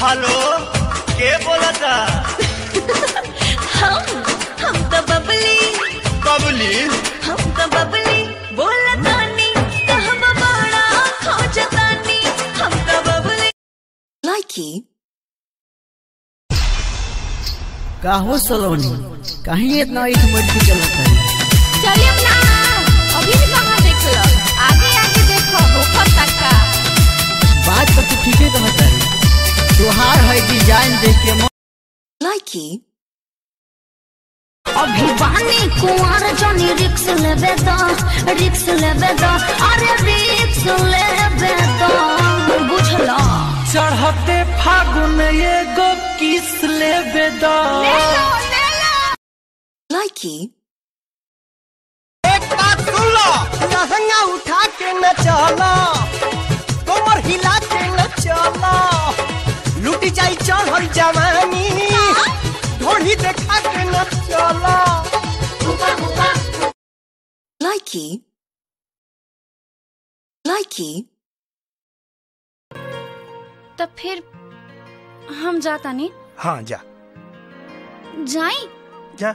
hello के बोलता हम हम तो बबली बबली हम तो बबली बोलतानी कहब बड़ा खोजतानी हम तो बबली लाइकी काहो सलोनी कहीं इतना ईट मट के चलत है चलिए ना अभी भी कहाँ देख लो आगे आगे देखो होकर तक का बात तो तू ठीके कहत है तोहार है डिजाइन देख के मन लाइकी अभी बानी कुंवर जनी रिक्स लेबे दा रिक्स लेबे दा अरे रिक्स लेबे दा बुझला चढ़ते फागुन एगो किस लेबे द लाइकी एक बात सुन लो लहंगा उठा के न चला कमर हिला के न चला लुटी जाई चढ़ल जवानी ढोली देखा के न चला लाइकी लाइकी तो फिर हम जाता नहीं हाँ जा जाई जा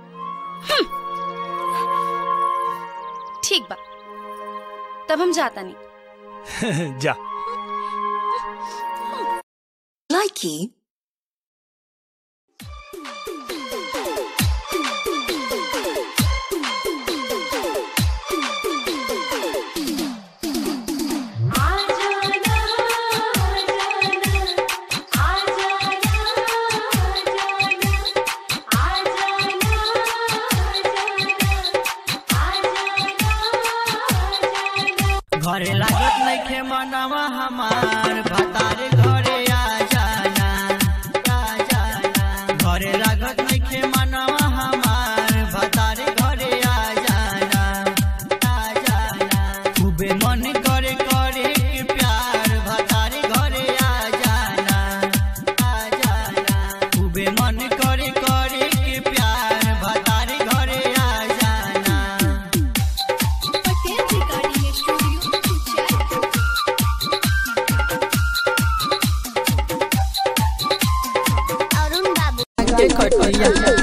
ठीक बा तब हम जाता नहीं जा लाइकी घरे लागत नइखे मनवा हमार भतारे घरे आ जाना आ जाना घरे लागत नइखे मनवा हमार भतारे घरे आ जाना आ जाना खूबे मन करे करे के प्यार भतारे घरे आ जाना आ जाना खूबे मन करे करे के प्यार भतारे घरे आ जाना अरुण बाबू के खटिया